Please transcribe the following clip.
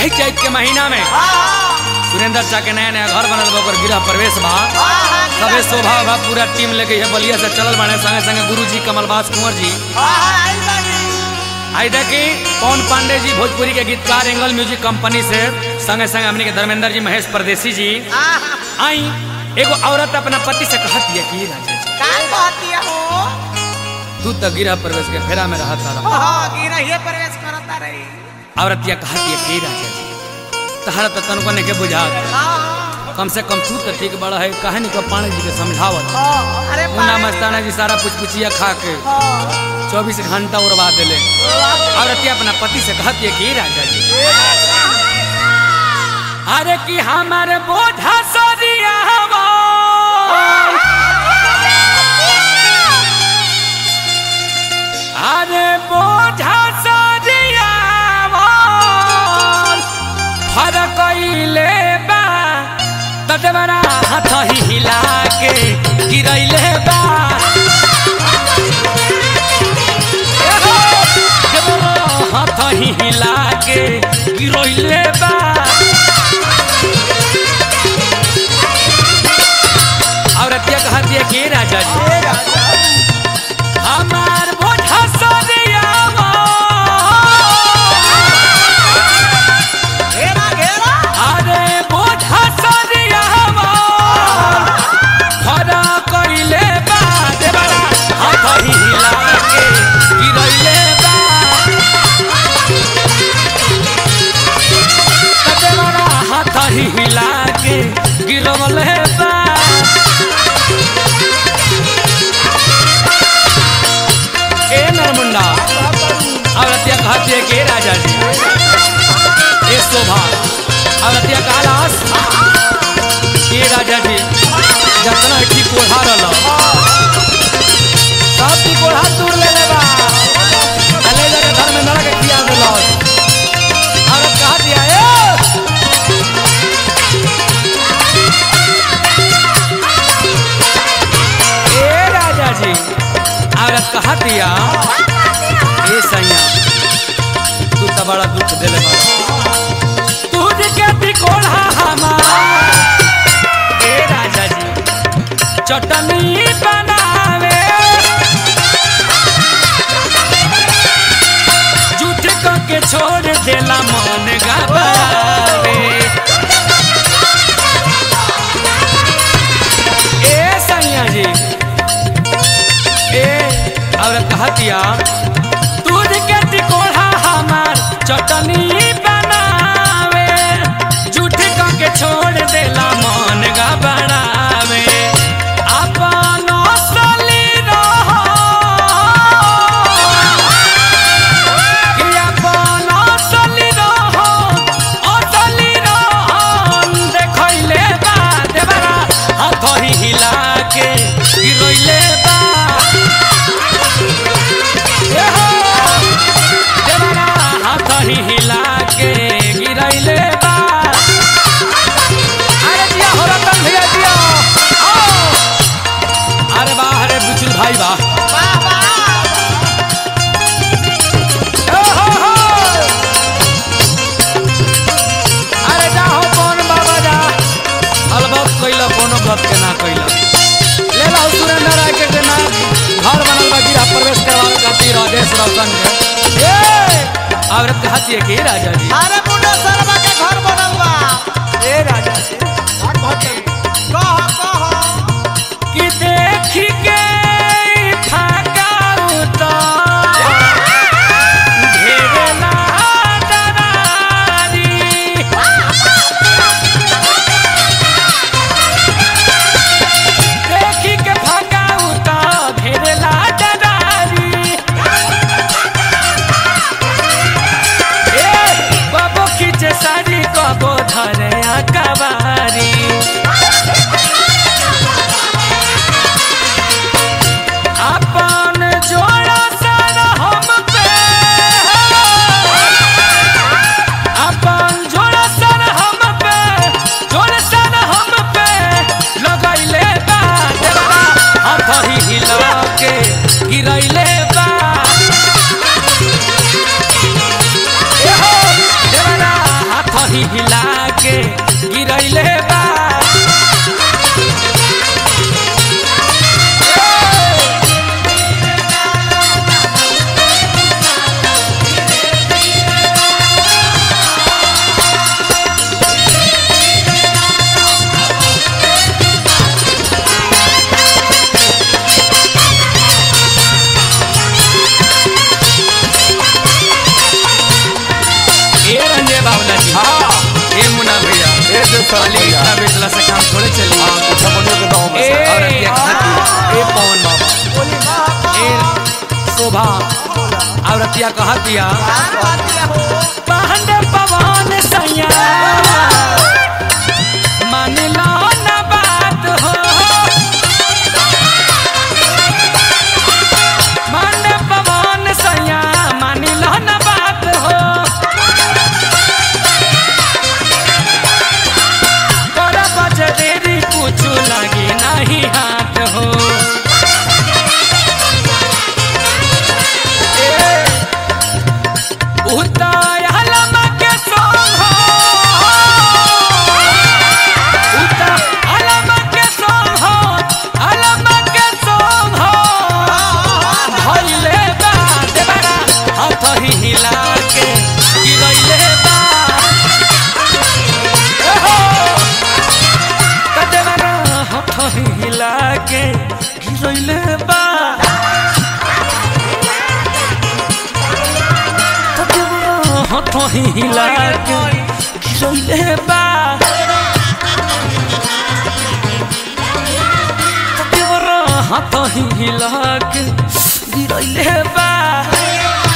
यही चैत के महीना में सुरेंद्र चा के नया नया घर बनल बा ओकर गृह प्रवेश बा सबे शोभा बा पूरा टीम लेके ये बलिया से चलल बाने संगे संगे गुरु जी कमलबास कुंवर जी आई देखी पवन पांडे जी भोजपुरी के गीतकार एंगल म्यूजिक कंपनी से संगे संगे हमनी के धर्मेंद्र जी महेश परदेसी जी आई एगो औरत अपना पति से कहत है कि राजा जी तू तो गिरह प्रवेश के फेरा में रहता रहा प्रवेश करता रही औरतिया कहत है कि राजा जी तहरा तो तनको ने के बुझा कम से कम तू तो ठीक बड़ा है कहानी को पांडे जी के समझावत अरे मुन्ना मस्ताना जी सारा पुचपुचिया खा के चौबीस घंटा उड़वा दिले औरतिया अपना पति से कहती है कि राजा जी अरे कि हमारे बोझा सरिया अरे बोझा सरिया फरक ले बा तदवरा हाथ ही हिला के गिरैले बा हाथ ही हिला के गिरैले बा औरतिया कहती है कि राजा जी हमार बोझा सरियावा घेरा घेरा अरे बोझा सरियावा फरा कइले बा देवरा हाथ हिला के गिरैले बा देवरा हाथ हिला के गिरवले बा ए नरमुंडा औरतिया कहती है कि राजा जी ए शोभा औरतिया कहलास ए राजा जी जतना की कोढ़ा रहल सब की कोढ़ा दूर ले लेबा अले जगह घर में नरक किया देलस औरत कहा दिया ए ए राजा जी औरत कहा दिया ए सैया तू तो बड़ा दुख दिले बड़ा तू के तिकोड़ा हमार ए राजा जी चटनी बनावे झूठ के छोड़ देला मन गबावे ए सैया जी ए औरत कहतिया दूध के तिकोड़ा हमार चटनी बनावे झूठ के छोड़ देला मन गबड़ावे अपन असली रहो कि अपन असली रहो असली रहन देखैले बा देवरा हाथ ही हिला के गिरैले बा ए हो, देवरा हाथ ही हिला के गिरैले बा अरे जिया हो रतन भैया जिया आओ अरे वाह अरे बुचुल भाई वाह ओ हो हो अरे जा हो कौन बाबा जा अलबत कैला कोनो गप के ना कैला ले ला सुरेंद्र राय के के नाम घर बनल बा गिरा प्रवेश करवावे खातिर राजेश रोशन के ए औरत कहती है कि राजा जी अरे मुंडा सरवा के घर बनल बा ए राजा जी कह कह कि देखी के फाका उतर घेरला दरारी देखी के फाका उतर घेरला दरारी ए बाबू खींचे साड़ी कबो धरे अकबारी ए जो सर खाली भैया इतना बेचला से काम थोड़े चली हाँ कुछ बनियो के दाव में ए से औरतिया कहती ए पवन बाबा ए शोभा औरतिया कहतिया पांडे पवन सैया मान लो ना बात हो पांडे पवन सैया मान लो ना बात हो तोरा बजे देरी कुछ लगी नहीं हाथ हो उताय हलमा के सोंग हो उता हलमा के सोंग हो हलमा के सोंग हो भइले बा देवरा हाथ ही हिला के गिरइले बा ओहो कदेवरा हाथ ही हिला के गिरइले बा हाथ ही हिला के गिरइले बा देवरा हाथ ही हिला के गिरइले बा